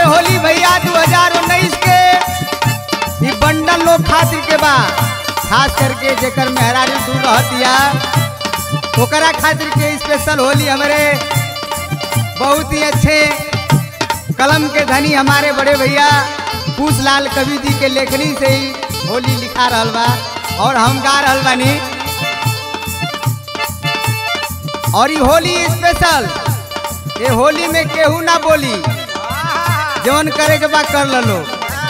होली भैया 2019 के ई बंडल लोग खातिर के बा खास करके जेकर मेहरारू दूर रहतिया ओकरा खातिर के स्पेशल होली हमारे बहुत ही अच्छे कलम के धनी हमारे बड़े भैया पूछलाल कवि जी के लेखनी से ही होली लिखा रहल बा और हम गा रहल बानी और ये होली स्पेशल ये होली में केहू ना बोली जवन करे के बा कर लो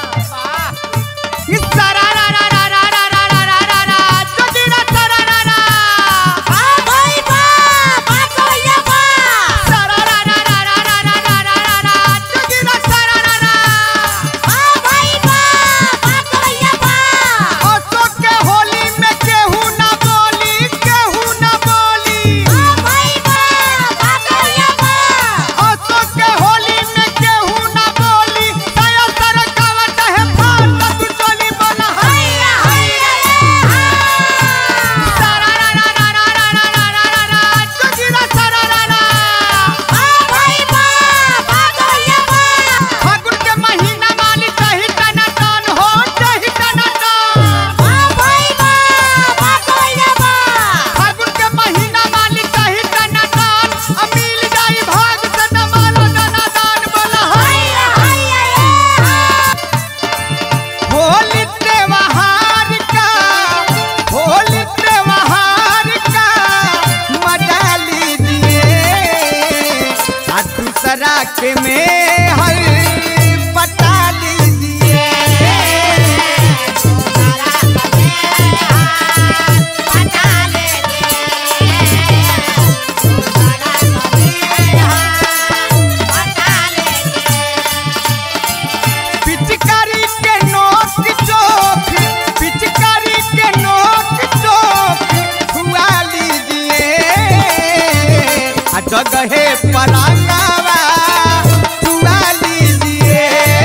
फागुन के महीना वाली दही टना टन हो दही टना टन फागुन के महीना वाली दही टना टन अब मिल जाई भाग से न मालो दाना दान बोला होली त्योहार का होली त्योहार का मजा लीजिए आ दूसरा के में हर पटा लीजिए पिचकारी के नोक चोक पिचकारी के नोक चोक छुआ लीजिए आ जगहे परांगावा छुआ लीजिए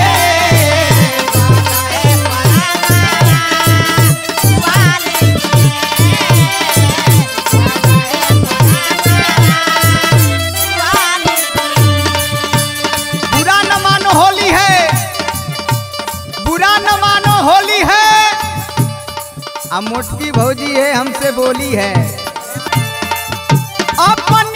बुरा न मानो होली है बुरा न मानो होली है अब मोटकी भौजी है हमसे बोली है अपन